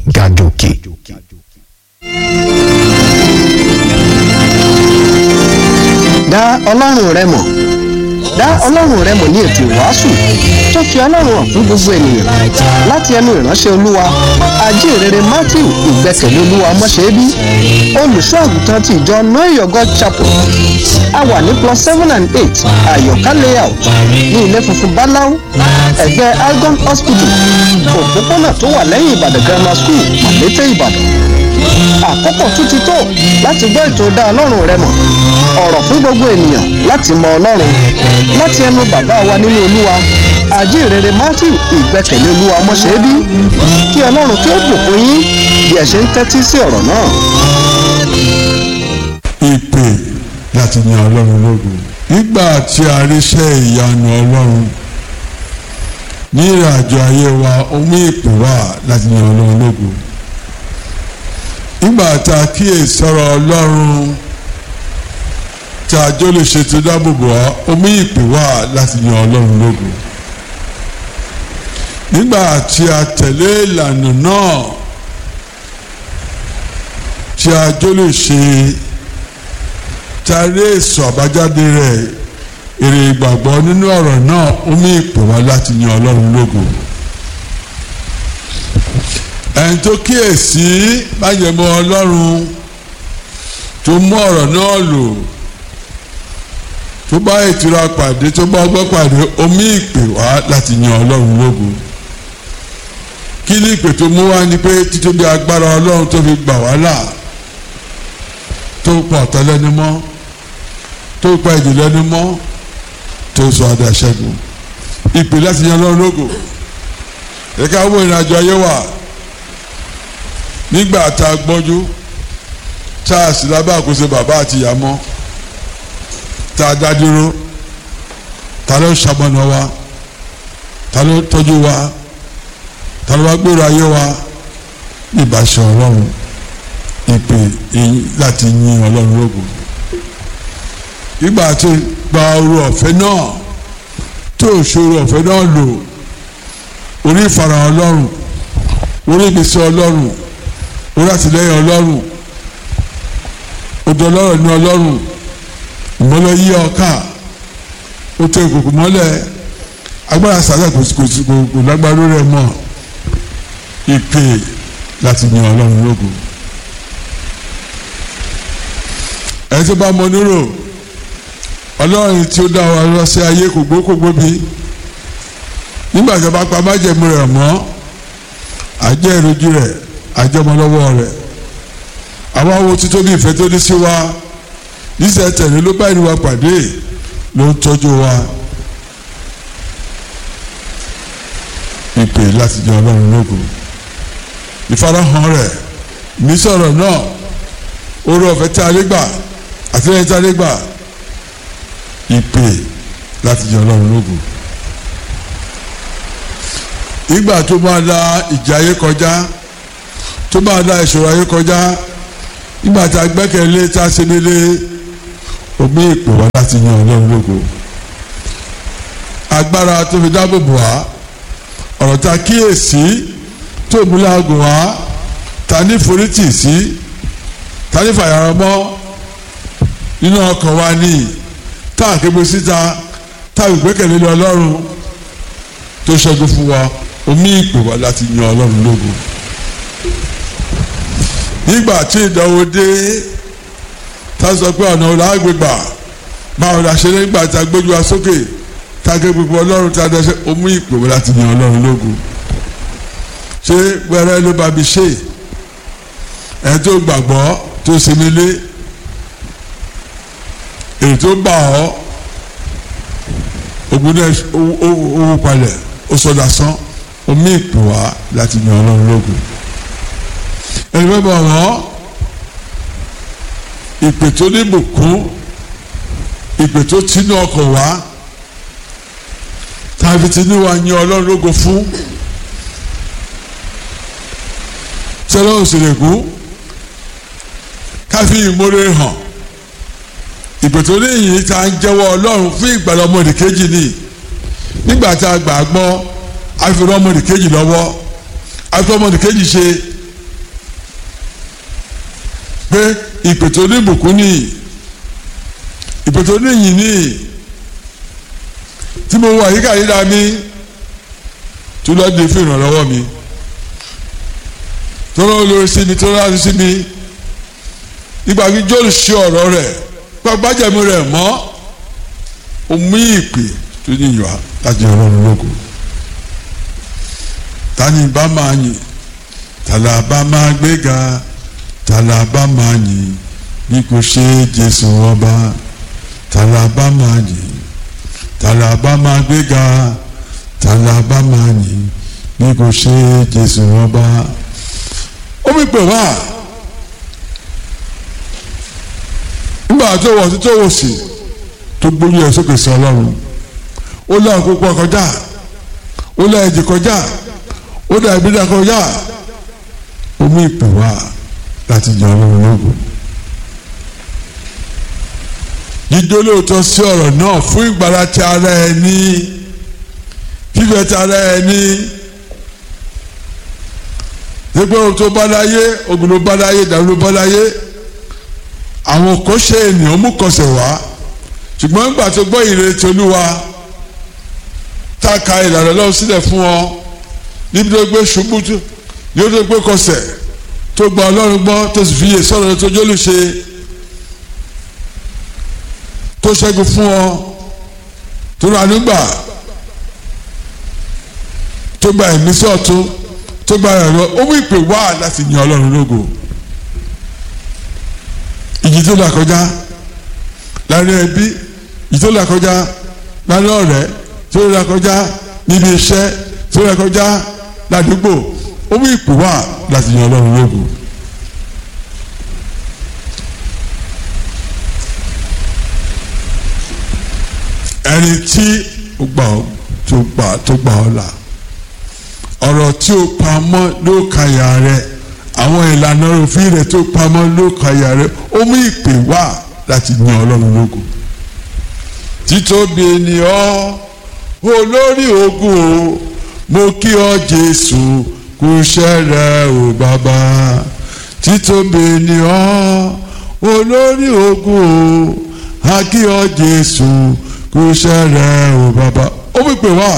gàjòkè. dá ọlọ́run rẹ mọ̀ dá ọlọ́run rẹ mọ̀ ní ètò ìwàásù tó fi ọlọ́run hàn fún gbogbo ènìyàn láti ẹnu ìránṣẹ́ olúwa ajínrere matthew ìgbẹ́kẹ̀lé olúwa mọ́ṣẹ́bí olùṣọ́ àgùntàn ti ìjọ know your god chapel a wà ní plus seven and eight àyọ̀ká layout ní ilé funfun báláú ẹ̀gbẹ́ algon hospital òpópónà tó wà lẹ́yìn ìbàdàn grammar school màlété ìbàdàn àkókò tún ti tó láti gbọ́ ètò dá ọlọ́run rẹ mọ̀ ọ̀rọ̀ fún gbogbo ènìyàn láti mọ ọlọ́run láti ẹnu bàbá wa nínú olúwa àjíǹrere matthew ìgbẹ́kẹ̀lé olúwa mọ́ṣẹ́bí kí ọlọ́run kí ó bùkún yín bí ẹ ṣe ń tẹ́tí sí ọ̀rọ̀ náà. ìpè láti yan ọlọ́run lógo nígbà tí a ríṣẹ́ ìyanu ọlọ́run ní ìrìnàjò ayé wa ó mú ìpè wá láti yan ọlọ́run lógo nígbà tá a kíyè sọ̀rọ̀ ọlọ́run tí a jó lè ṣètò dáàbòbò wa ó mú ìpè wá láti yan ọlọ́run lógo nígbà tí a tẹ̀lé ìlànà náà tí a jó lè ṣe tàrí èso àbájáde rẹ̀ èrè ìgbàgbọ́ nínú ọ̀rọ̀ náà ó mú ìpè wá láti yan ọlọ́run lógo ẹni tó kíyèsí májẹ̀mọ́ ọlọ́run tó mú ọ̀rọ̀ náà lò tó bá ìtura pàdé tó bá ọgbọ́n pàdé ó mú ìpè wá láti yan ọlọ́run lógo kí ni ìpè tó mú wá ni pé títóbi agbára ọlọ́run tó fi gbà wá là tó pa ọ̀tá lẹ́nu mọ́ tó pa ìjì lẹ́nu mọ́ tó sọ adé aṣẹ́gun ìpè láti yan ọlọ́run lógo ẹ̀ka wo ìrìnàjò ayé wa nígbà tá a gbọ́njú tá a sì lábẹ́ àkóso bàbá àti ìyá mọ́ tá a dá dúró ta ló ṣamọ̀nà wa ta ló tọ́jú wa ta ló wá gbèrò ayé wa ìbáṣẹ ọlọ́run ìpè láti yin ọlọ́run lógo ìgbà tó gba oru ọ̀fẹ́ náà tó ṣòro ọ̀fẹ́ náà lò orí ìfarahàn ọlọ́run orí ìgbésẹ̀ ọlọ́run orí àtìlẹ́yìn ọlọ́run odò ọlọ́run ní ọlọ́run ìmọ́lẹ̀ yí ọkà ó tẹ ìkòkò mọ́lẹ̀ agbára sàlẹ̀ kò kò lágbára rẹ̀ mọ́ ìpè láti yan ọlọ́run lógo ẹ tó bá mọ nírò ọlọ́run tí ó dá wa lọ sí ayé kò gbó kò gbóbi nígbà tí a bá pa májẹ̀mú rẹ̀ mọ́ àjẹ́ ìrojú rẹ̀ àjọmọlọ́wọ́ rẹ̀ àwọn awo títóbi ìfẹ́ tó ní sí wa níṣẹ́ tẹ̀lé ló bá ìrìwà pàdé ló ń tọ́jú wa ìpè láti jẹ ọlọ́run lógo ìfarahàn rẹ̀ nísọ̀rọ̀ náà orí ọ̀fẹ́ tí a lè gbà àtìlẹ́yìn tí a lè gbà ìpè láti jẹ ọlọ́run lógo ìgbà tó máa la ìjà ayé kọjá tó máa la ìṣòro ayé kọjá nígbà tá a gbẹ́kẹ̀lé tá a ṣe nílé omi ìpè wá láti yan ọlọ́run lógo agbára tó fi dáàbò bò wá ọ̀rọ̀ tá a kíyèsí tó mú láàgùn wá ta ní forítì sí ta ní fàyàrọ́mọ́ nínú ọkàn wa ní tá a kébo síta tá a gbẹ́kẹ̀lé lé ọlọ́run tó ṣẹ́gun fún wa omi ìpè wá láti yan ọlọ́run lógo nígbà tí ìdánwò dé tá a sọ pé ọ̀nà ọ̀la àgbègbà báwo la ṣe nígbà tá a gbójú wa sókè tá a ké gbogbo ọlọ́run tá a dẹ́sẹ̀ omi ìpè wá láti yan ọlọ́run lógo ṣé wẹ́rẹ́ ló bá mi ṣe ẹ̀ tó gbàgbọ́ tó sinmi lé èyí tó bá ọ ogun náà owó palẹ̀ ó sọ dasán omi ìpè wá láti yan ọlọ́run lógo ẹni bẹ́ẹ̀ bọ̀ wọ́n ìpè tó ní bùkún ìpè tó tinú ọkọ̀ wá tàbí tinú wa yan ọlọ́run lógo fún sọlá òsèlèkú káfí ìmúre hàn ìpè tó ní ìyìn tá a ń jẹ́wọ́ ọlọ́run fún ìgbàlá ọmọdé kejì ni nígbà tá a gbà gbọ́ a fi rán ọmọdé kejì lọ́wọ́ a fi ọmọdé kejì ṣe pé ìpè tó ní ìbùkún ní ìpè tó ní ìyìn ní tí mo wà yíká yíra mi tó lọ́ọ́ di fún ìrànlọ́wọ́ mi tó lọ́ọ́ lórí sí mi tó lọ́ọ́ sí mi nígbà tí Jóòlù ṣe ọ̀rọ̀ rẹ̀ gbàgbájẹ̀mú rẹ̀ mọ́ omi ìpè tó ní ìyọ̀ láti ọlọ́run lóko tani bá máa yìn tàlà bá máa gbéga tàlà bá máa yìn bí kò ṣe Jésù ọba tàlà bá máa yìn tàlà bá máa gbéga tàlà bá máa yìn bí kò ṣe Jésù ọba omi pè wá. nígbà tó wọ̀ sí tó wò sí tó gbóyè ẹ̀ sókè sí ọlọ́run ó lé àkókò kọjá ó lé ẹ̀jẹ̀ kọjá ó lé ẹ̀bídà kọjá ó mú ìpè wá láti jẹ ọlọ́run lógun. jíjó lóòótọ́ sí ọ̀rọ̀ náà fún ìgbàlá ti ara ẹni fífẹ́ ti ara ẹni gbogbo ohun tó bá láyé ogun ló bá láyé ìdàrú ló bá láyé àwọn kò ṣe ènìyàn mú kọsẹ̀ wá ṣùgbọ́n nígbà tó gbọ́ ìrètí olúwa tá a ka ìlànà lọ́wọ́ sílẹ̀ fún ọ níbi tó gbé ṣubú yóò tó gbé kọsẹ̀ tó gba ọlọ́run gbọ́ tó sì fi yè sọ̀rọ̀ tó jólù ṣe tó ṣẹ́gun fún ọ tó rà nígbà tó gba ẹ̀mí sọ̀tún tó gba ẹ̀rọ ó mú ìpè wá láti yan ọlọ́run lógo ìjì tó là kọjá láàrin ẹbí ìjì tó là kọjá láàrin ọ̀rẹ́ tó là kọjá níbi iṣẹ́ tó là kọjá ládùúgbò ó mú ìpè wá láti yan ọlọ́run lógo. ẹni tí ó gbà ọ́ tó gbà tó gbà ọ́ là ọ̀rọ̀ tí ó pamọ́ ló kàyà rẹ̀ àwọn ìlànà òfin rẹ̀ tó pamọ́ ló kàyà rẹ̀ ó mú ìpè wá láti yan ọlọ́run lógo títóbi ènìyàn olórí ogun o mo kí ọ jésù kú iṣẹ́ rẹ o bàbá títóbi ènìyàn olórí ogun o a kí ọ jésù kú iṣẹ́ rẹ o bàbá ó mú ìpè wá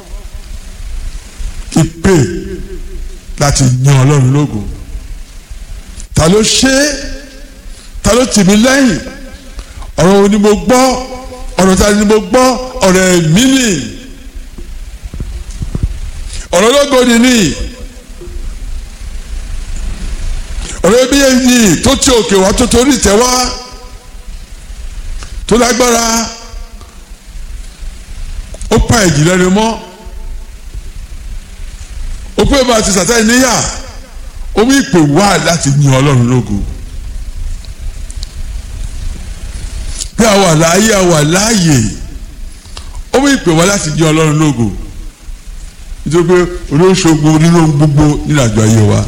ìpè láti yan ọlọ́run lógo ta ló ṣe é ta ló tì mí lẹ́yìn ọ̀rọ̀ wo ni mo gbọ́ ọ̀rọ̀ ta ni mo gbọ́ ọ̀rọ̀ ẹ̀mí nì ọ̀rọ̀ lógo ni ní ọ̀rọ̀ ẹbí yìí tó ti òkè wá tó torí ìtẹ́ wá tó lágbára ó pa ẹ̀jì lẹ́nu mọ́ ó pé bá a ti sàtẹ́ níyà ó mú ìpè wá láti yan ọlọ́run lógo bí a wà láàyè a wà láàyè ó mú ìpè wá láti yan ọlọ́run lógo nítorí pé olóṣogbo nínú gbogbo nínú àjọ ayé wa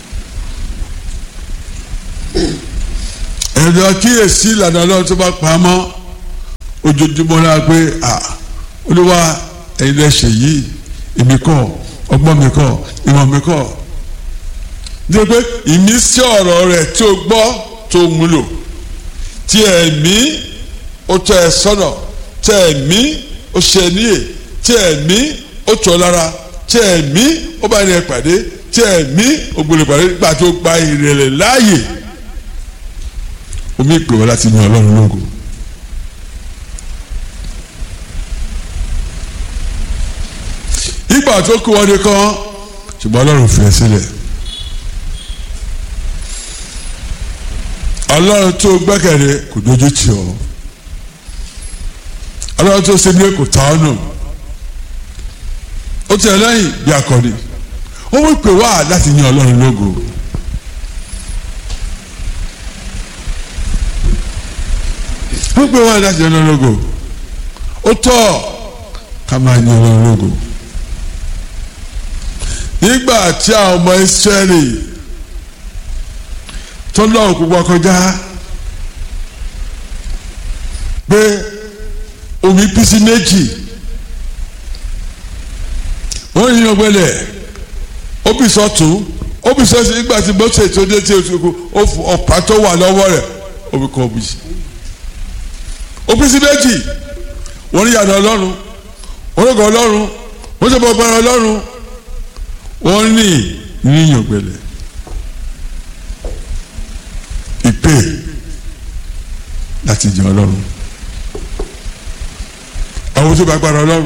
ẹ̀rọ kíyèsí ìlànà ọlọ́run tó bá pa mọ́ ojoojúmọ́ náà pé olúwa ẹ̀yin lẹ́sẹ̀ yìí èmi kọ́ ọgbọ́n mi kọ́ ìmọ̀ mi kọ́ nítorí pé ìmísí ọ̀rọ̀ rẹ̀ tí o gbọ́ tó múlò tí ẹ̀mí ó tọ́ ẹ sọ́nà tí ẹ̀mí ó ṣe níyè tí ẹ̀mí ó tọ́ lára tí ẹ̀mí ó bá ní ẹ pàdé tí ẹ̀mí ó gbọ́dọ̀ pàdé nígbà tó gba ìrẹ̀lẹ̀ láàyè omi ìpè wọ́n láti yan ọlọ́run lógo. ìgbà tó kú wọn nìkan ṣùgbọ́n ọlọ́run fi ẹ́ sílẹ̀ ọlọ́run tó gbẹ́kẹ̀lé kò dojú tì ọ́ ọlọ́run tó ṣe ní kò ta ọ́ nù ó tiẹ̀ lẹ́yìn bí akọni ó wí pé wá láti yan ọlọ́run lógo ó pé wá láti yan ọlọ́run lógo ó tọ́ ká máa yan ọlọ́run lógo nígbà tí àwọn ọmọ Ísírẹ́lì tó lọ́wọ́ púpọ̀ kọjá pé omi pín sí méjì wọ́n yín ọgbẹ́lẹ̀ ó bì sọ́tún ó fi sọ́sì nígbà tí mọ́tò tó dé tí o ọ̀pá tó wà lọ́wọ́ rẹ̀ ó fi kọ́ bùsì. ó pín sí méjì wọ́n ní yàrá ọlọ́run wọ́n ní ọgọ́ ọlọ́run wọ́n ní ọgbọ́n ọlọ́run wọ́n ní yíyan gbẹlẹ̀ ìpè láti jẹ ọlọ́run àwọn tó bá gbára ọlọ́run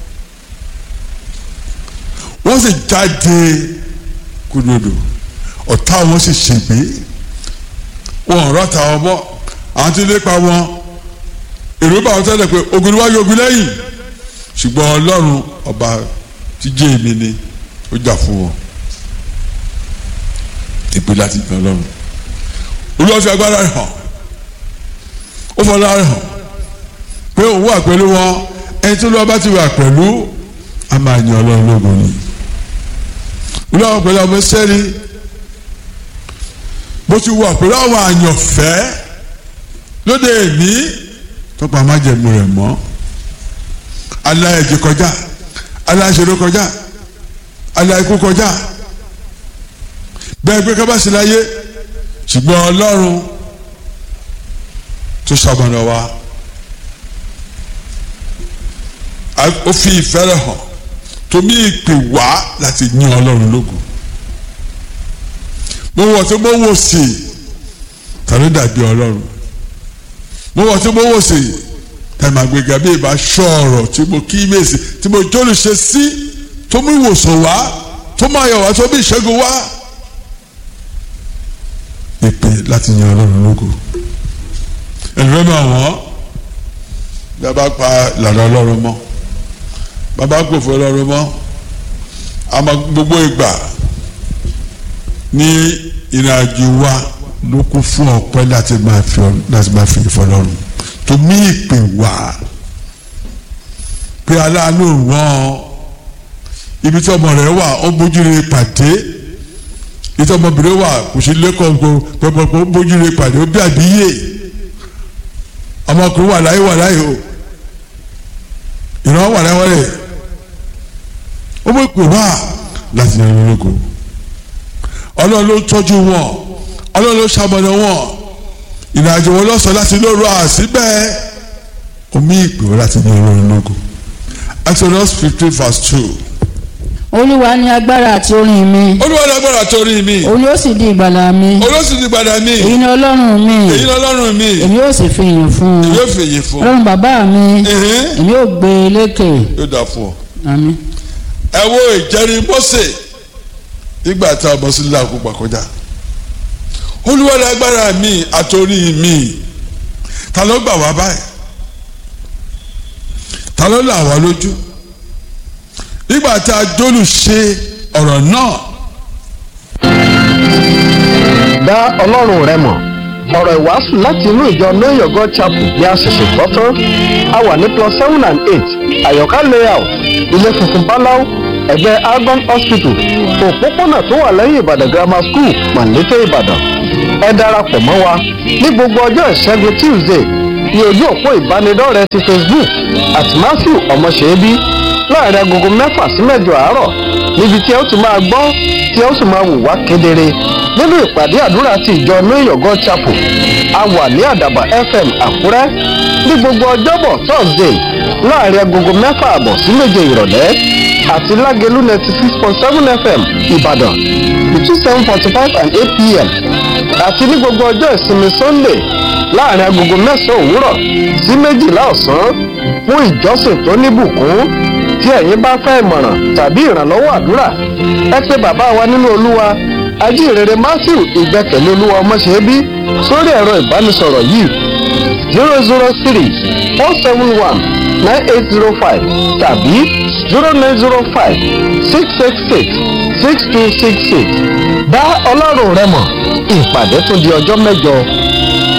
wọ́n sì jáde kúndòdò ọ̀tá wọn sì ṣègbè wọn rọ́ta ọmọ àwọn tí lépa wọn èrò bá wọn tẹ́lẹ̀ pé ogun níwájú ogun lẹ́yìn ṣùgbọ́n ọlọ́run ọba tí jẹ́ èmi ni ó jà fún wọn ìpè láti gbọ́n ọlọ́run olúwa fi agbára rẹ̀ hàn ó fọlá rẹ̀ hàn pé òun wà pẹ̀lú wọn ẹni tí olúwa bá ti wà pẹ̀lú a máa yan ọlọ́run lógun ni olúwa pẹ̀lú ọmọ sẹ́ni bó ti wà pẹ̀lú àwọn àyànfẹ́ lóde èní tọ́pọ̀ amájẹ̀mú rẹ̀ mọ́ aláìjẹ kọjá aláìṣeré kọjá aláìkú kọjá bẹ́ẹ̀ pé kábàásì láyé ṣùgbọ́n ọlọ́run tó ṣàbọ̀nà wa ó fi ìfẹ́ rẹ̀ hàn tó mí ìpè wá láti yìn ọlọ́run lógo mo wọ̀ tí mo wò sí tàbí dàbí ọlọ́run mo wọ̀ tí mo wò sí tàbí àgbègbè bí ìbá ṣọ́ ọ̀rọ̀ tí mo kí mèsì tí mo jólù ṣe sí tó mú ìwòsàn wá tó máa yọ̀ wá tó bí ìṣẹ́gun wá ìpè láti yan ọlọ́run lógo ẹnìfẹ́ máa wọ́n bí a bá pa ìlànà ọlọ́run mọ́ bàbá gbòfò ọlọ́run mọ́ àmọ́ gbogbo ìgbà ní ìrìnàjò wa ló kún fún ọpẹ́ láti máa fi láti máa fi ìfọlọ́run tó mí ìpè wá pé aláàánú wọn ibi tí ọmọ rẹ wà ó bójú rẹ pàdé ìtọ́ ọmọbìnrin wà kò sí lẹ́kọ̀ọ́ pẹ̀pẹ̀pẹ̀ bójú rẹ pàdé ó bí àbíyè ọmọkùnrin wà láyé wà láyé o ìran wà láyé wọlé ó mọ̀ pé wá láti yan ìrìn lóko ọlọ́run ló tọ́jú wọn ọlọ́run ló ṣamọ̀nà wọn ìrìnàjò wọn lọ́sàn láti lóru àsíbẹ̀ omi ìpè wọn láti yan ìrìn lóko Exodus fifteen verse two olúwa ní agbára àti orin mi olúwa ní agbára torí mi òun yóò sì di ìgbàlà mi olóṣù ti gbàdá mi èyí ni ọlọ́run mi èyí ni ọlọ́run mi èmi yóò sì fi ìyìn fún un yóò fèyí fún ọlọ́run bàbá mi ẹ̀hìn èmi yóò gbé e lékè yóò dà fún ọ. àmín ẹ wo ìjẹrin Mósè nígbà tá a bọ́ sí láàkú gbàkọjá olúwa ní agbára mi àtòrí mi ta ló gbà wá báyìí ta ló là wá lójú nígbà tá a jólù ṣe ọ̀rọ̀ náà dá ọlọ́run rẹ mọ̀ ọ̀rọ̀ ìwàásù láti inú ìjọ know your god chapel ní àṣẹ̀ṣẹ̀ gbọ́ tán a wà ní plus seven and eight àyọ̀ká layout ilé funfun báláú ẹ̀gbẹ́ argon hospital òpópónà tó wà lẹ́yìn ìbàdàn grammar school màlété ìbàdàn ẹ darapọ̀ mọ́ wa ní gbogbo ọjọ́ ìṣẹ́gun tuesday ní ojú òpó ìbánidọ́rẹ̀ẹ́ ti facebook at matthew ọmọṣẹ́bí láàrin agogo mẹ́fà sí mẹ́jọ àárọ̀ níbi tí ẹ ó ti máa gbọ́ tí ẹ ó sì máa wò wá kedere nínú ìpàdé àdúrà ti ìjọ know your god chapel a wà ní àdàbà fm àkúrẹ́ ní gbogbo ọjọ́bọ̀ thursday láàrin agogo mẹ́fà àbọ̀ sí méje ìrọ̀lẹ́ àti lágẹ̀lú ninety six point seven fm ìbàdàn between seven forty five and eight pm àti ní gbogbo ọjọ́ ìsinmi sunday láàrin agogo mẹ́sàn-án òwúrọ̀ sí méjìlá ọ̀sán fún ìjọsìn tó níbùkún tí ẹ̀yin bá fẹ́ ìmọ̀ràn tàbí ìrànlọ́wọ́ àdúrà ẹ pé bàbá wa nínú olúwa ajínrere matthew ìgbẹ́kẹ̀lé olúwa ọmọṣẹ́bí sórí ẹ̀rọ ìbánisọ̀rọ̀ yìí zero zero three four seven one nine eight zero five tàbí zero nine zero five six six six six two six six dá ọlọ́run rẹ mọ̀ ìpàdé tún di ọjọ́ mẹ́jọ